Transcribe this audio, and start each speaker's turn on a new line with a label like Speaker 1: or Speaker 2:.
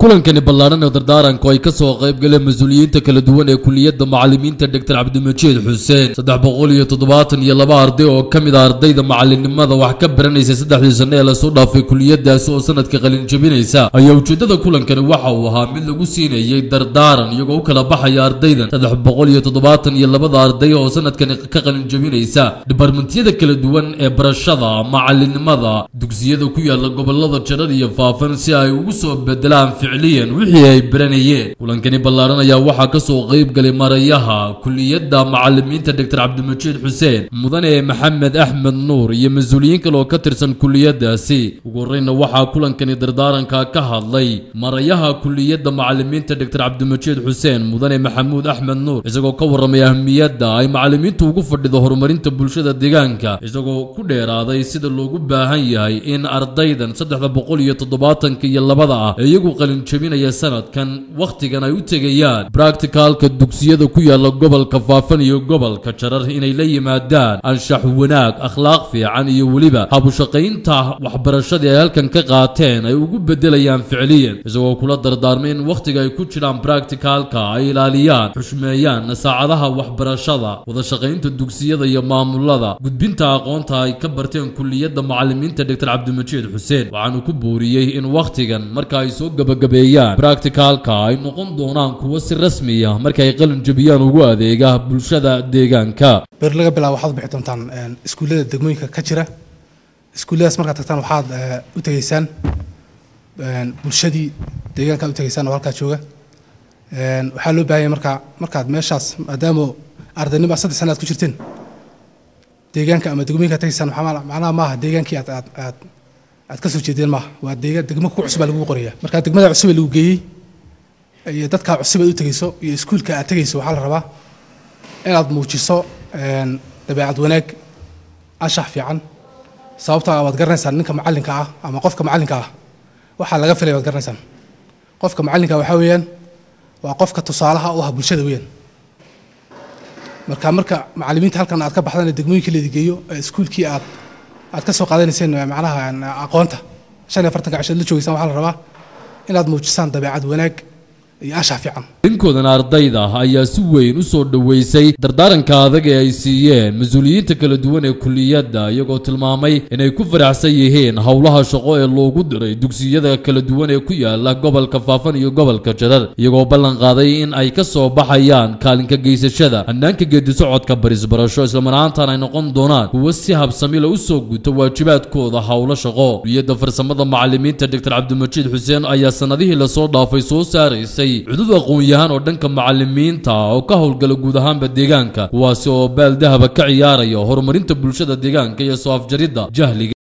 Speaker 1: kulankani ballaadhan ee dardaaranku ay ka soo qayb galeen mas-uuliyiinta kala duwan ee kuliyadda macallimiinta doctor cabdimajiid xuseen saddex boqol iyo toddobaatan iyo laba arday oo ka mid a ardayda macalinimada wax ka baranaysa saddexdii sanno ee lasoo dhaafay kuliyadaasi oo sanadka qalin jabinaysa ayaa ujeeddada kulankani waxa uu ahaa mid lagu siinayay dardaaran iyagoo u kala baxaya ardaydan saddex boqol iyo toddobaatan iyo labada arday oo sanadkani ka qalin jabinaysa dhibarmentiyada kala duwan ee barashada macalinimada dugsiyada ku yaala gobolada jarar iyo faafan si ay ugu soo bedelaan ficliyan wixii ay baranayeen kulankani ballaaran ayaa waxaa ka soo qayb galay marayaha kuliyadda macalimiinta doctor cabdimajiid xuseen mudane maxamed axmed nuur iyo mas-uuliyiin kale oo ka tirsan kuliyadaasi ugu horreyna waxaa kulankani dardaaranka ka hadlay marayaha kuliyadda macalimiinta doctor cabdimajiid xuseen mudane maxamuud axmed nuur isagoo ka warramay ahmiyadda ay macalimiintu ugu fadhido horumarinta bulshada deegaanka isagoo ku dheeraaday sida loogu baahan yahay in ardaydan saddexda boqol iyo toddobaatanka iyo labada ah ee iyagu qalin jabinaya sanadkan wakhtigan ay u tegayaan bracticalka dugsiyada ku yaala gobolka faafan iyo gobolka jarar inay la yimaadaan anshax wanaag akhlaaq fiican iyo weliba habushaqaynta waxbarashadii ay halkan ka qaateen ay ugu bedelayaan ficliyan isagoo kula dardaarmay in wakhtiga ay ku jiraan bracticalka ay ilaaliyaan xushmeeyaan saacadaha waxbarashada wadashaqaynta dugsiyada iyo maamulada gudbinta aqoonta ay ka barteen kuliyadda macalimiinta doctor cabdimajiid xuseen waxaanu ku buuriyey in wakhtigan marka ay soo gabagabeeyaan bracticalka ay noqon doonaan kuwo si rasmiya marka ay qalin jabiyaan ugu adeega bulshada deegaanka
Speaker 2: ber laga bilaabo waxaad u bixi doontaan iskuullada degmooyinka ka jira iskuulladaas markaad tagtaan waxaad u tegeysaan bulshadii deegaanka u tegeysaan oo halkaa jooga waxaa loo baahanya marka markaad meeshaas maadaama ardaynimo saddex sana aad ku jirteen deegaanka ama degmooyinka tegeysaan macnaha maaha deegaankii aad aad aad aad ka soo jeedeen maaha waa deegaan degmo ku cusub baa lagu qoraya marka degmada cusub ee lagu geeyey iyo dadkaa cusub aad u tegeyso iyo iskuulka aad tegeyso waxaa la rabaa inaad muujiso dabeecad wanaag anshax fiican sababtaa waad garanaysaan ninka macallinka ah ama qofka macallinka ah waxaa laga filaya waad garanaysaan qofka macallinka waxaa weeyaan waa qofka tusaalaha u ah bulshada weeyaan marka marka macallimiinta halkan aad ka baxdaan ee degmooyinka leedi geeyo iskuulkii aad aad ka soo qaadanayseen macnaha aqoonta shan iyo afartanka cishood la joogeysaan waxaa la rabaa inaad muujisaan dabeecad wanaag iyo anshax fiican
Speaker 1: dhinkoodana ardayda ayaa si weyn u soo dhoweysay dardaaranka adag ee ay siiyeen mas-uuliyiinta kala duwan ee kuliyadda iyagoo tilmaamay inay ku faraxsan yihiin howlaha shaqo ee loogu diray dugsiyada kala duwan ee ku yaala gobolka faafan iyo gobolka jarar iyagoo ballan qaaday in ay ka soo baxayaan kaalinka geysashada hannaanka geedisocodka barisbarasho islamaraantan ay noqon doonaan kuwo si habsamila u soo guta waajibaadkooda howlo shaqo kuliyadda farsamada macalimiinta doctor cabdimajiid xuseen ayaa sanadihii lasoo dhaafay soo saaraysay cudud aqoon-yahaan oo dhanka macalimiinta oo ka howlgala guud ahaanba deegaanka kuwaasi oo baal dahaba ka ciyaaraya horumarinta bulshada deegaanka iyo soo afjaridda jahliga